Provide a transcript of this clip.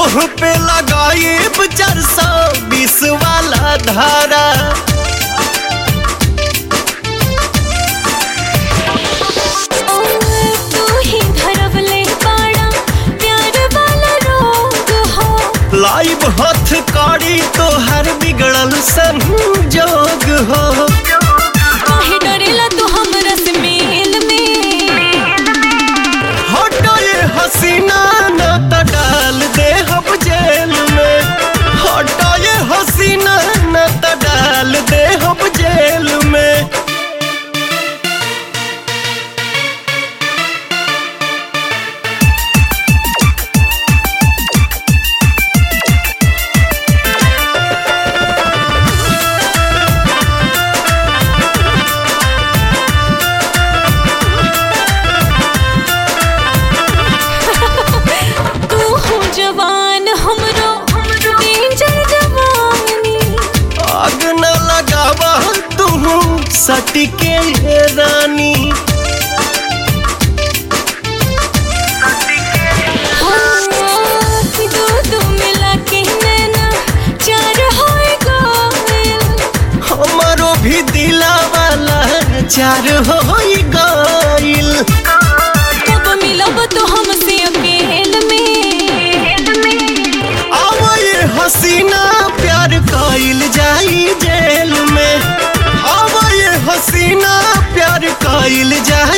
तोह पे लगाइब चार सौ बीस वाला धारा तू ही धरवले बाड़ा प्यार वाला रोग हो लाइव हथ कड़ी तोहर बिगड़ल संजोग हो काहे डरेला तू हमरा से मेल में हटो ये हसीना न त डाल दे हम जेल में हटो ये हसीना न त डाल दे हम जेल में तू हो जवान हमरो डेंजर जवानी आग न लगावा तू सटके रानी हाँ, दो दो मिला के नैना चार होए गोयल हमारो भी दिला वाला चार हो गइल कब मिलब तो हमसे अकेल में आवा ये हसीना प्यार कइल जाई जेल में आवा ये हसीना प्यार कइल जाई